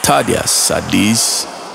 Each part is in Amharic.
ታዲያስ አዲስ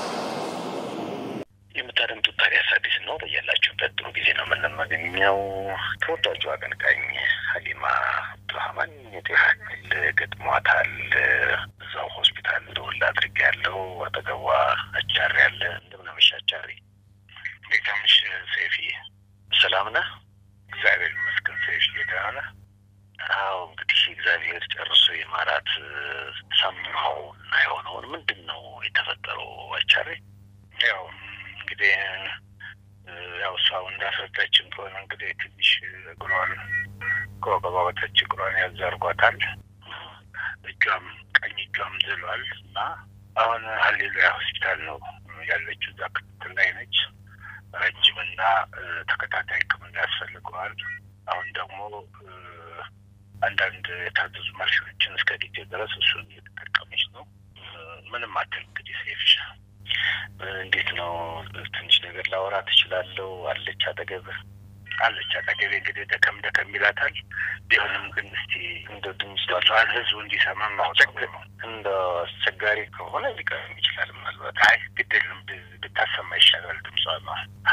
የምታደምጡት ታዲያስ አዲስ ነው። በያላችሁበት ጥሩ ጊዜ ነው የምንመገኘው። ተወዳጁ አቀንቃኝ ሀሊማ አብዱራህማን የጤና እክል ገጥሟታል። እዛው ሆስፒታል እንደወላ አድርግ ያለው አጠገቧ አቻሪ ያለ እንደምን አመሻ አቻሪ። እንዴት አመሽ ሰይፊ? ሰላም ነህ? እግዚአብሔር ይመስገን ሰይፊ። ደህና ነህ? አዎ እንግዲህ እግዚአብሔር ጨርሶ የማራት ሰማው እና የሆነውን ምንድን ነው የተፈጠረው አቻሪ? ያው እንግዲህ ያው እሷው እንዳስረዳችን ከሆነ እንግዲህ ትንሽ እግሯን ከወገቧ በታች እግሯን ያዛርጓታል። እጇም ቀኝ እጇም ዝሏል እና አሁን ሀሌሉያ ሆስፒታል ነው ያለችው። እዛ ክትትል ላይ ነች። ረጅምና ተከታታይ ሕክምና ያስፈልገዋል። አሁን ደግሞ አንዳንድ የታዘዙ መርፌዎችን እስከ ጊዜ ድረስ እሱን እየተጠቀመች ነው። ምንም አትል እንግዲህ ሴፍሻ እንዴት ነው? ትንሽ ነገር ላወራ ትችላለሁ? አለች አጠገብ አለች አጠገቤ። እንግዲህ ደከም ደከም ይላታል። ቢሆንም ግን እስቲ እንደ ድምፅ ዋል ህዝቡ እንዲሰማ ማውጨቅ እንደ አስቸጋሪ ከሆነ ሊቀርም ይችላል። ምናልባት አይ ግድ የለም ብታሰማ ይሻላል ድምጿ ነው።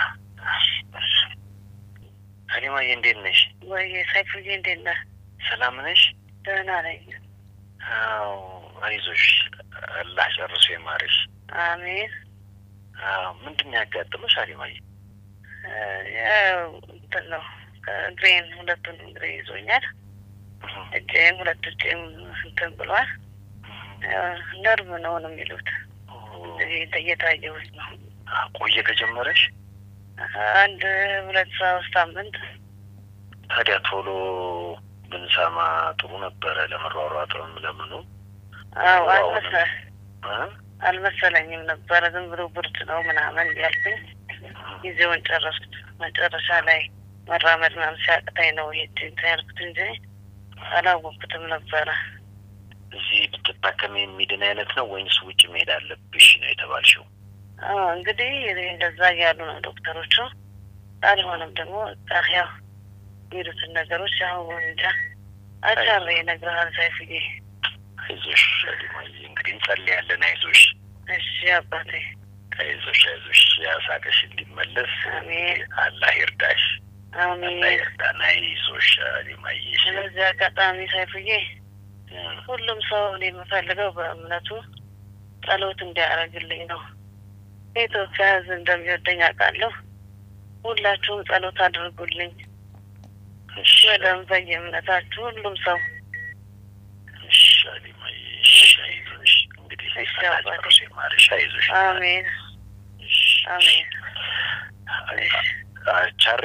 ሀሊማዬ እንዴት ነሽ? ወይ ሰይፉዬ እንዴት ነህ? ሰላም ነሽ? ደህና ነኝ። አዎ አይዞሽ፣ አላህ ጨርሶ ይማርሽ። አሜን። አዎ ምንድን ነው ያጋጠመሽ ሀሊማዬ? ያው እንትን ነው እግሬን ሁለቱን እግሬ ይዞኛል። እጄም ሁለት እጄም እንትን ብሏል። ነርቭ ነው ነው የሚሉት እየታየሁት ነው። ቆየ ከጀመረሽ? አንድ ሁለት ሶስት ሳምንት። ታዲያ ቶሎ ብንሰማ ጥሩ ነበረ። ለመሯሯጥም ለምኑ አዎ አልመሰ አልመሰለኝም ነበረ። ዝም ብሎ ብርድ ነው ምናምን ያልኩኝ ጊዜውን ጨረስኩት። መጨረሻ ላይ መራመድ ምናምን ሲያቅተኝ ነው ሄድ እንትን ያልኩት እንጂ አላወቅኩትም ነበረ። እዚህ ብትታከም የሚድን አይነት ነው ወይንስ ውጭ መሄድ አለብሽ ነው የተባልሽው? አዎ እንግዲህ እንደዛ እያሉ ነው ዶክተሮቹ። አልሆነም ደግሞ ያው የሚሉትን ነገሮች ያው እንጃ አቻሬ እነግርሃለሁ ሰይፉዬ። አይዞሽ ሀሊማዬ፣ እንግዲህ እንጸልያለን። አይዞሽ እሺ አባቴ። አይዞሽ አይዞሽ፣ ያሳቀሽ እንዲመለስ አሜን። አላህ ይርዳሽ። አሜን። አላህ ይርዳን። አይዞሽ ሀሊማዬ። ስለዚህ አጋጣሚ ሰይፉዬ ሁሉም ሰው እኔ የምፈልገው በእምነቱ ጸሎት እንዲያደርግልኝ ነው። የኢትዮጵያ ሕዝብ እንደሚወደኝ አውቃለሁ። ሁላችሁም ጸሎት አድርጉልኝ። በደንብ በየእምነታችሁ ሁሉም ሰው እሺ ሀሊማዬ፣ እሺ አይዞሽ። እንግዲህ እሺ አላህ አባቴ። ጨርሶ ይማርሽ። አይዞሽ። አሜን እሺ። አሜን። ቻሬ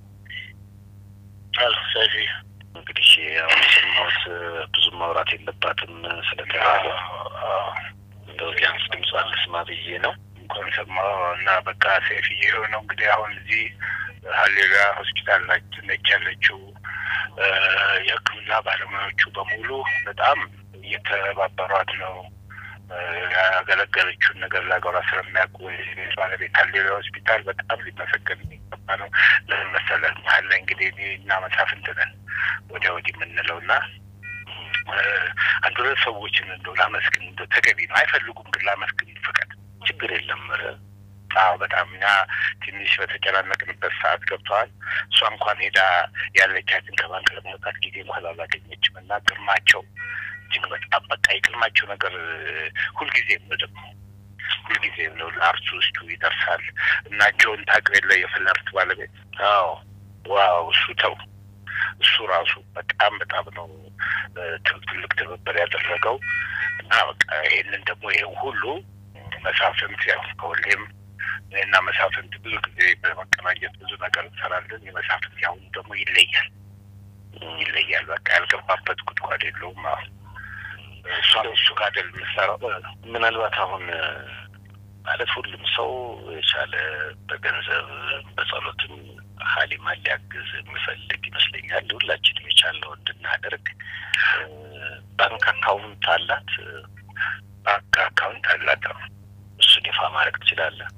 ሰፊ እንግዲህ አሁን የሰማሁት ብዙ ማውራት የለባትም ስለተባለ እንደው ቢያንስ ድምጿን ልስማ ብዬ ነው። እንኳን ሰማሁ እና በቃ ሴፍ የሆነው እንግዲህ አሁን እዚህ ሀሌሉያ ሆስፒታል ናች- ነች ያለችው። የሕክምና ባለሙያዎቹ በሙሉ በጣም እየተባበሯት ነው። ያገለገለችውን ነገር ለሀገሯ ስለሚያውቁ የቤት ባለቤት ሀሌሉያ ሆስፒታል በጣም ሊመሰገን የሚገባ ነው። ለምን መሰለህ መሀል ላይ እንግዲህ እኔ እና መሳፍንት ነን ወዲያ ወዲህ የምንለው እና አንድ ሁለት ሰዎችን እንደው ላመስግን እንደው ተገቢ ነው። አይፈልጉም ግን ላመስግን ፍቀድ። ችግር የለም ኧረ አዎ በጣም እኛ ትንሽ በተጨናነቅንበት ሰዓት ገብተዋል። እሷ እንኳን ሄዳ ያለቻትን ከባንክ ለማውጣት ጊዜ እንኳን አላገኘችም እና ግርማቸው እጅግ በጣም በቃ የግርማቸው ነገር ሁልጊዜም ነው ደግሞ ሁልጊዜም ነው ለአርቲስቱ ይደርሳል እና ጆን ታውቀው የለ የፍለርት ባለቤት አዎ ዋው እሱ ተው እሱ ራሱ በጣም በጣም ነው ትልቅ ትብብር ያደረገው እና በቃ ይሄንን ደግሞ ይሄን ሁሉ መሳፍንት ያው ከሁሌም እና መሳፍንት ብዙ ጊዜ በመቀናጀት ብዙ ነገር እንሰራለን። የመሳፍንት ያሁኑ ደግሞ ይለያል ይለያል። በቃ ያልገባበት ጉድጓድ የለውም። አሁን እሷ እሱ ጋር አይደል የምትሰራው ምናልባት አሁን ማለት ሁሉም ሰው የቻለ በገንዘብ በጸሎትም ሀሊማን ሊያግዝ የሚፈልግ ይመስለኛል። ሁላችንም የቻለው እንድናደርግ ባንክ አካውንት አላት። ባንክ አካውንት አላት። እሱን ይፋ ማድረግ ትችላለህ።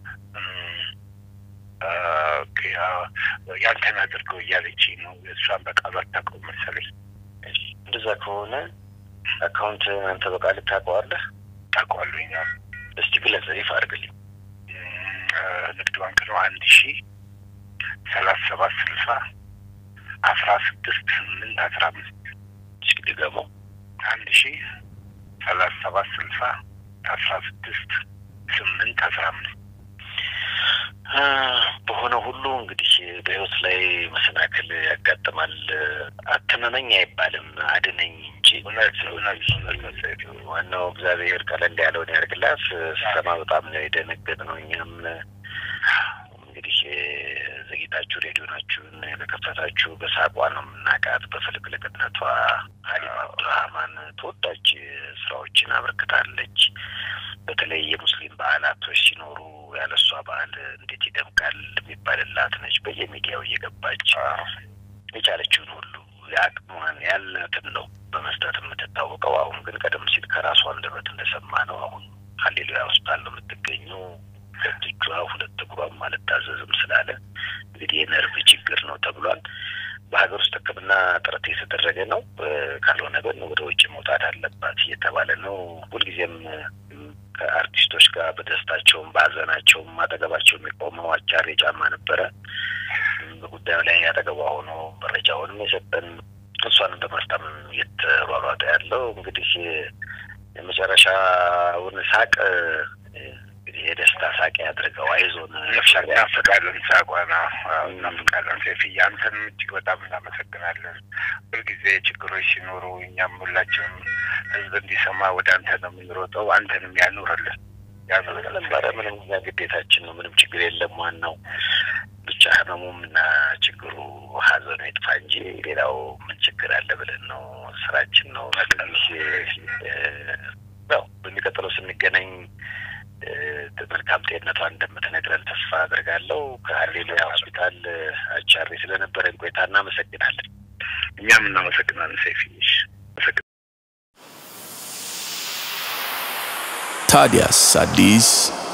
ያንተን አድርገው እያለች ነው። እሷን በቃሉ አታውቀውም መሰለኝ። እንደዛ ከሆነ አካውንት አንተ በቃል ታውቀዋለህ? ታውቀዋለህ? እኛ እስቲ ግለጽ፣ ይፋ አድርግልኝ። ንግድ ባንክ ነው። አንድ ሺ ሰላሳ ሰባት ስልሳ አስራ ስድስት ስምንት አስራ አምስት እስኪ ድገመው። አንድ ሺ ሰላሳ ሰባት ስልሳ አስራ ስድስት ስምንት አስራ አምስት በሆነ ሁሉ እንግዲህ በህይወት ላይ መሰናክል ያጋጥማል። አትመመኝ አይባልም አድነኝ እንጂ እውነት እውነት እውነት ዋናው እግዚአብሔር ቀለል ያለውን ያደርግላት። ስሰማ በጣም ነው የደነገጥ ነው። እኛም እንግዲህ ዘግይታችሁ ሬዲዮናችሁን በከፈታችሁ በሳቋ ነው የምናውቃት። በፍልቅልቅነቷ ሀሊማ አብዱራህማን ተወዳጅ ስራዎችን አበርክታለች። በተለይ የሙስሊም በዓላቶች ሲኖሩ ያለሷ በዓል እንዴት ይደምቃል የሚባልላት ነች። በየሚዲያው እየገባች የቻለችውን ሁሉ የአቅሟን ያላትን ነው በመስጠት የምትታወቀው። አሁን ግን ቀደም ሲል ከራሷ አንደበት እንደሰማ ነው አሁን ሀሌሉያ ሆስፒታል ነው የምትገኘው። ሁለት እጇ ሁለት እግሯም አልታዘዝም ስላለ እንግዲህ የነርቭ ችግር ነው ተብሏል። በሀገር ውስጥ ሕክምና ጥረት የተደረገ ነው። ካልሆነ ግን ወደ ውጭ መውጣት አለባት እየተባለ ነው። ሁልጊዜም ከአርቲስቶች ጋር በደስታቸውም በሀዘናቸውም አጠገባቸው የሚቆመው አቻሬ ጫማ ነበረ። በጉዳዩ ላይ አጠገቧ ሆኖ መረጃውንም የሰጠን እሷንም በማስታም እየተሯሯጠ ያለው እንግዲህ የመጨረሻውን ሳቅ እንግዲህ የደስታ ሳቅ ያድርገው። አይዞን እናፍቃለን፣ ሳቋና እናፍቃለን። ሴፍዬ አንተንም እጅግ በጣም እናመሰግናለን። ሁልጊዜ ችግሮች ሲኖሩ እኛም ሁላችንም ህዝብ እንዲሰማ ወደ አንተ ነው የምንሮጠው። አንተንም ያኑርልን ያኑርልን። ነበረ ምንም እኛ ግዴታችን ነው። ምንም ችግር የለም። ዋናው ብቻ ህመሙም እና ችግሩ ሀዘኑ ይጥፋ እንጂ ሌላው ምን ችግር አለ ብለን ነው። ስራችን ነው። ያው በሚቀጥለው ስንገናኝ መልካም ጤንነቷን እንደምትነግረን ተስፋ አድርጋለሁ። ከሀሌሉያ ሆስፒታል አቻሬ ስለነበረን ቆይታ እናመሰግናለን። እኛም እናመሰግናለን ሴፊሽ ታዲያስ አዲስ